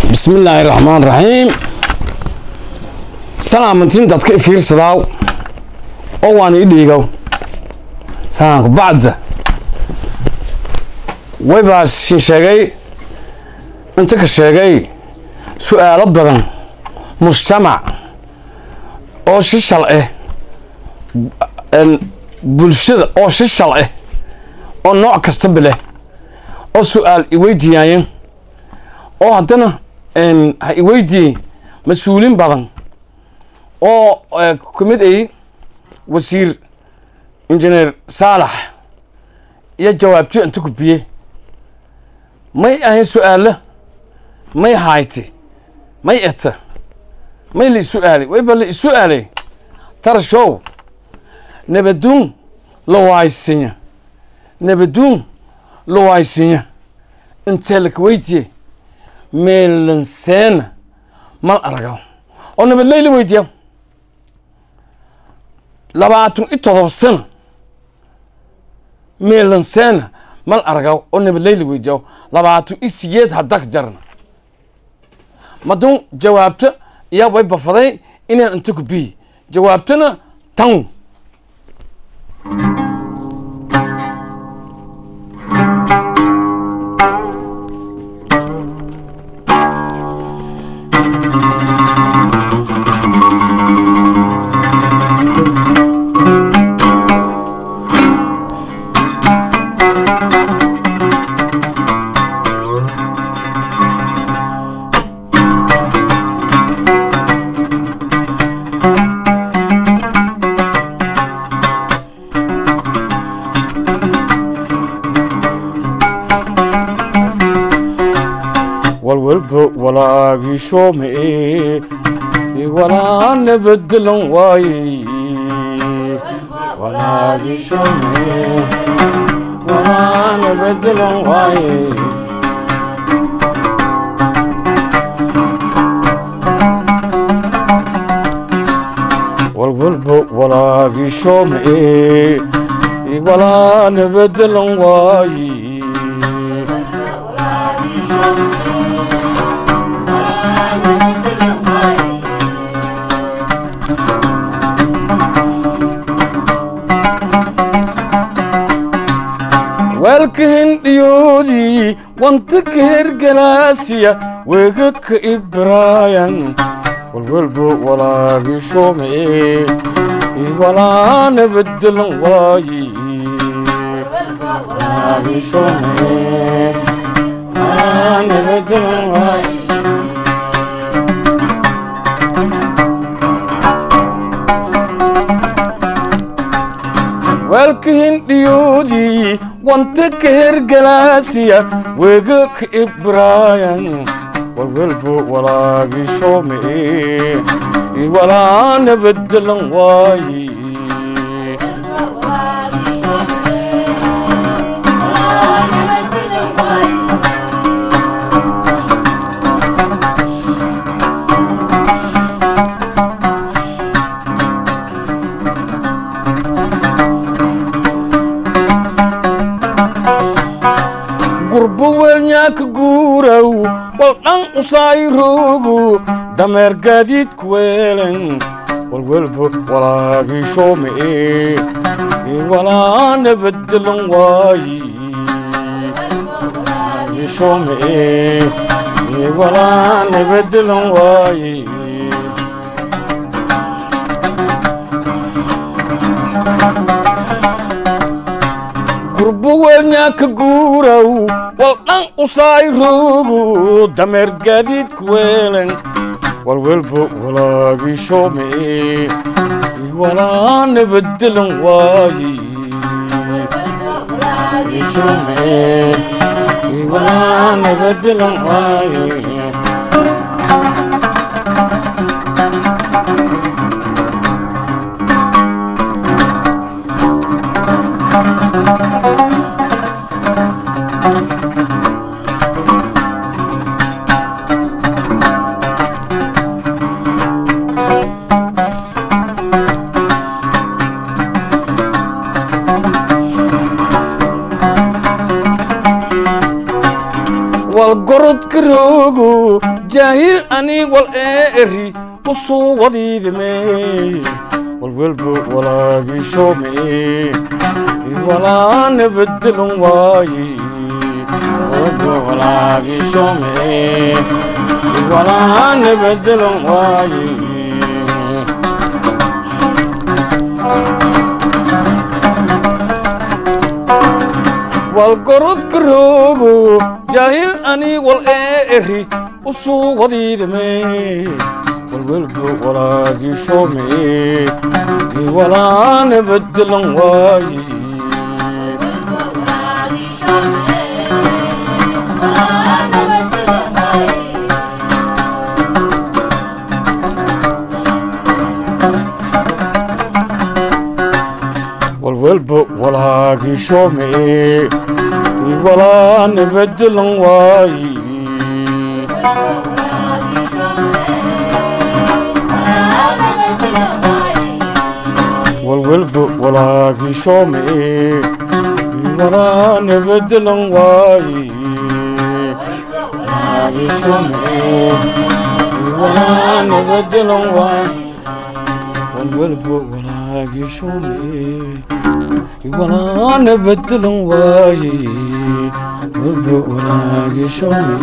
bismillaahi raxmaan raxiim salaamantiin dadka i fiirsadaaw oo waan ii dhiigow salaamku bacda waybaa shin sheegay inta ka sheegay su-aalo badan mujtamac oo shishal ah bulshada oo shishal ah oo nooc kastaba leh oo su-aal iweydiiyaayeen oo haddana ha iweydiiyey mas-uuliin badan oo ka mid ay wasiir injineer saalax iyo jawaabtiyo inta gudbiyey may ahayn su-aalo may hayti may eta may la isu-aalay wayba la isu-aalay tarashow nabaduun la waaysinya nabaduun la waaysinya intee laka weydiiyey meelanseena mal aragaw oo nabadley la weydiiya labaatan iyo todoba sano meelanseena mal aragaw oo nabadley la weydiiya labaatan iyo siyeed haddak jarna madun jawaabto iyaa way bafaday inaan inta ku biyi jawaabtona tan walwalba walaagiishoome walaa nabadgelan waaye walaagiishoome walaa nabadgelan waaye walwalba walaagiishoome walaa nabadgelan waaye weelka hindhiyoodii wanta ka hergalaasiya weega ka ibraayan walwalba walaagiishoome walaa nabadgelan waaye walaagiishoome walaa nabadgelan waaye weelka hindhiyoodii wanta ka hergalaasiya weega ka ibraayan walwalba walaagiishoome walaa nabadgelan waaye gurbo weelnyaaka guuraw wal dhan usayroogu dameer gaadiidku weelen walwalba walaagiishoome walaa nabadgelan waaye walaagiishoome walaa nabadgelan waaye gurbo weelnyaaka guuraw wal dhan usayroogu dameer gaadiidku weelen walwalba walaagiishoome walaa nabadgelan waaye giishoome walaa nabadgelan waaye walgorodka roog roogo jaahil ani wal eeri usuu wadiidime walwelbo walaagiishome walaana bedelon waaye walwelbo walaagiishome walaana bedelon waaye walgorodka roogo jaahil ani wal eeri usuu wadiidame walwelbo walaagiishome walaana bedelan waaye walwelbo walaagiishome walaana bedelan waaye walwelbo walaagiishome walaana bedelan waaye walaagiishome walaana bedelan waaye walwelbo walaagiishome walaana bedelan waaye walwelbo walaagiishome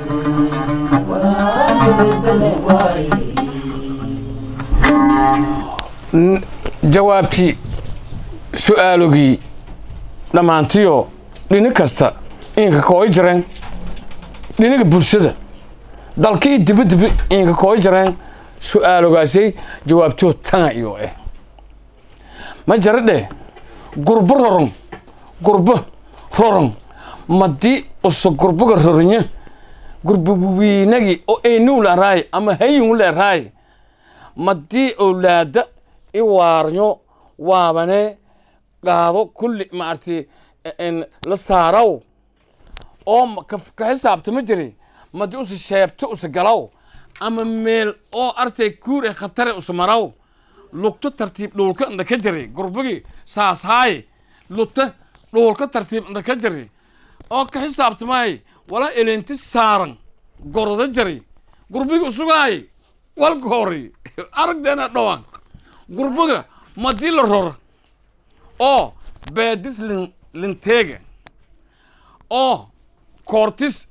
jawaabtii su-aalogii dhammaantiyo dhini kasta inka kooy jareen dhiniga bulshada dalka iyo dibadiba inka kooy jareen su-aalogaasay jawaabtoo tanga iyo eh ma jara dheh gurbo roron gurbo roron madii uso gurboga rorinya gurbo wiinagi oo eynuw leeraay ama hayingu leeraay madii owlaada i waarnyo waabane qaado kulli maarti la saaraw oo ka xisaabtama jiri madi usa sheebto usa galaw ama meel oo artay kuur e khatare usa maraw lugto tartiib dhuulka inda ka jiri gurbigi saashaaye lugta dhuulka tartiib inda ka jiri oo ka xisaabtamay wala elenti saaran goroda jari gurbigi usugaay wal goori aragdeena dhawaan gurbiga madii la roro oo beedis lin linteega oo koortis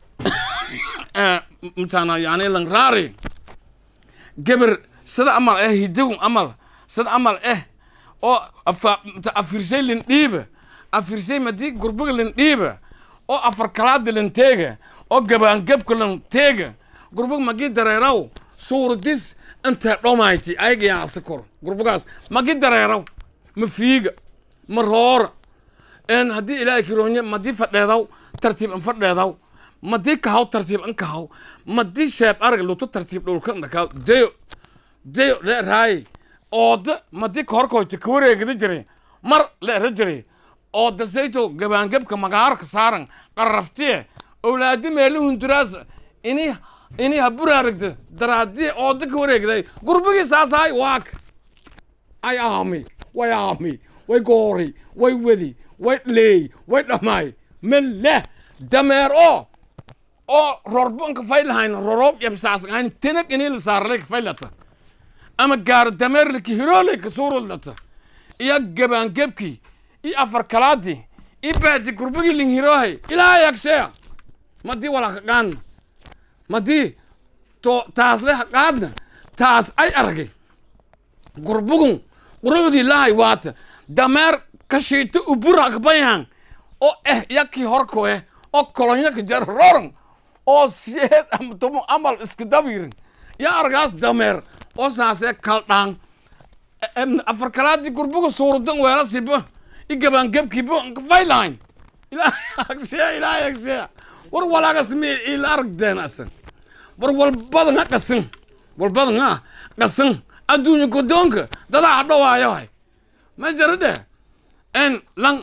mtana yani lan raari geber sida amal eh hidigu amal sida amal eh oo afirsay lin dhiiba afirsay madii gurbiga lin dhiiba oo afar kalaada lin teega oo gabaangabka lin teega gurbiga magii dareeraw suuradis intee dhomayti ayaga yaasi kor gurbigaas magi dareeraw ma fiiga ma roora en haddii ilaahay kiroonye madii fadheedaw tartiib an fadheedaw madii kahaw tartiib an kahaw madii sheeb arag luto tartiib dhulka dhakaw deyo deyo leeraaye ooda madii kahorkoyta ka wareegada jire mar leera jire ooda sayto gabaangabka magaarka saaran qarraftiye owlaadi meeli hunduraas ini ini haburaaragda daraadii ooda ka wareegday gurbigii saasaay waak ay aami way aami way goori way wedi way leey way dhamaay melle dameer oo oo rorbo nka faylahayn roroob yabsaasgahayn tenag inii la saarlay ka faylata ama gaaro dameer laki hiroolay ka suurudlata iyo gabaangebkii iyo afar kalaadii iyo baadi gurbigii ling hiroohay ilaa yagsheya madii walaka qaadna madii to taasle qaadna taas ay argay gurbugun qurucdii lahay waata dameer kashiito ubura akbayan oo eh yakii horko eh oo kolonyo ka jar roran oo siyeed ama tomo amal iska dabirin ya argaas dameer oo saasee kaldhaan afar kalaadii gurbuga suurudan weela siba i gabaangebkiiba faylahayn ilaahagsheya ilaahagsheya war walaagas mi ila aragdeen asan war walbadan ha qasin walbadan ha qasin adduunya godoonka dadaa hadhowaayo hay ma jara dheh en lan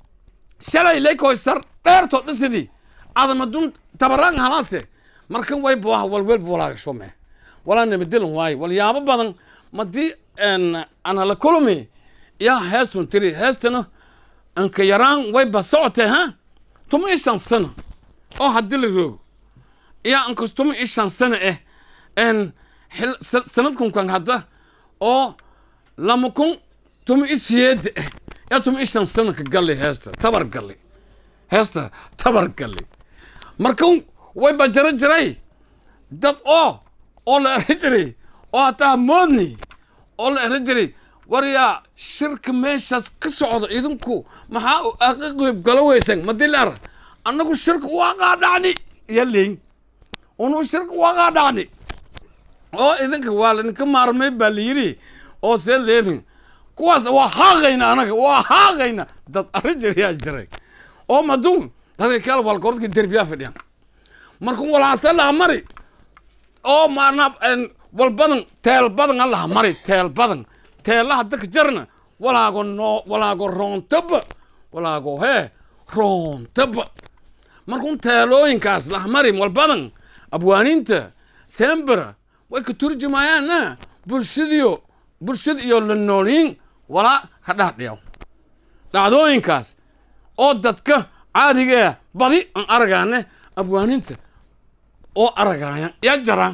shalay laykoystar dheertoo dhisidii adamadun tabaraan halaase markan way buaha walwel buwalaagashume walaa nabadilan waaye walyaabo badan madii ana la kulmi yaa heestun tiri heestana anka yaraan way ba socotee ha tuma isan sana oo haddii la roogo iya ankas tumi i shan sana eh en xil sa- sanadkunkan hadda oo lama kun tumi i siyeeda eh yaa tumi i shan sanadka galli heesta tabar galli heesta tabar galli markan way ba jara jiray dad oo oo la eri jiray oo hataa moodni oo la eri jiray war yaa shirka meeshaas ka socda idinku maxaa u aka qeyb galo weysan madilar annagu shirka waa qaadhacni iyo leyn unu shirka waa qaadhacni oo idinka waa laidinka maarmay baa la yidhi oo see leedin kuwaas waa haaqayna anaga waa haaqayna dad arri jirayaa jiray oo maduun dadka kale walgorodka derbiyaa fadhiyan markuu walaasta laha mari oo maana wal badan teel badan allaha mari teel badan teelaha dadka jarna walaago noo walaago roontaba walaago hee roontaba markuu teelooyinkaas laha mari wal badan abwaaniinta sembera way ka turjumayaana bulshadiyo bulshada iyo la nooliin walaa ka dhaadhiyaw dhacdooyinkaas oo dadka caadiga badi aan aragaane abwaaniinta oo aragaayan ya jaraan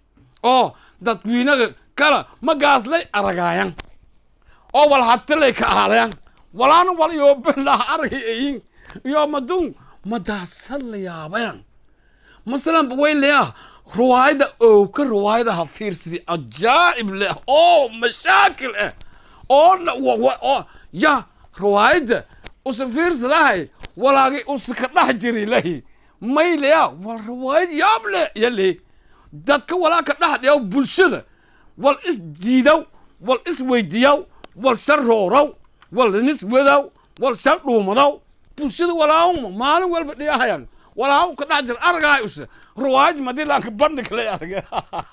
oo dadweynaga kala magaaslay aragaayan oo wal hatilay ka aalayan walaana wal iyo benlaha aragay ayin iyo madun madaasa la yaabayan masalan way leeyaha ruwaayada owka ruwaayadaha fiirsidi ajaa'ib leh oo mashaakil ah oo na- wa- wa- oo ya ruwaayada usa fiirsadahay walaagay usa ka dhex jiri lahi may leya wal ruwaayad yaab leh ya le dadka walaa ka dhex dhiyaw bulshada wal is diidaw wal is weydiyaw wal shar roorow wal nis wadaw wal shar dhuumadaw bulshada walaaw maalin walba dhiyahayan walaaw ka dhex jir argaay usa ruwaayad madilaanka bandhig lay arga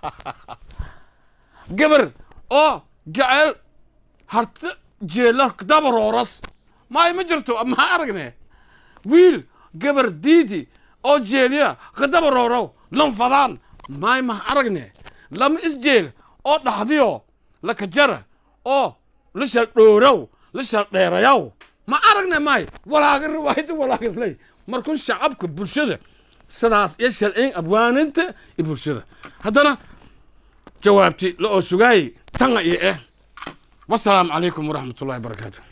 gabar oo jecel harta jeela daba rooras maay ma jirto maxaa aragne wiil gabar diidi oo jeeliya kadaba roorow lanfadaan maay maha aragne lama isjeel oo dhaxdiyo laka jara oo la shal dhoorow la shal dheerayaw ma aragne maay walaaga riwaayada walaagisley markun shacabka bulshada sidaas iyo shalciin abwaaninta iyo bulshada haddana jawaabti la oo sugaayay tanga iyo eh wasalaamu calaykum waraxmat ullahi barakaatu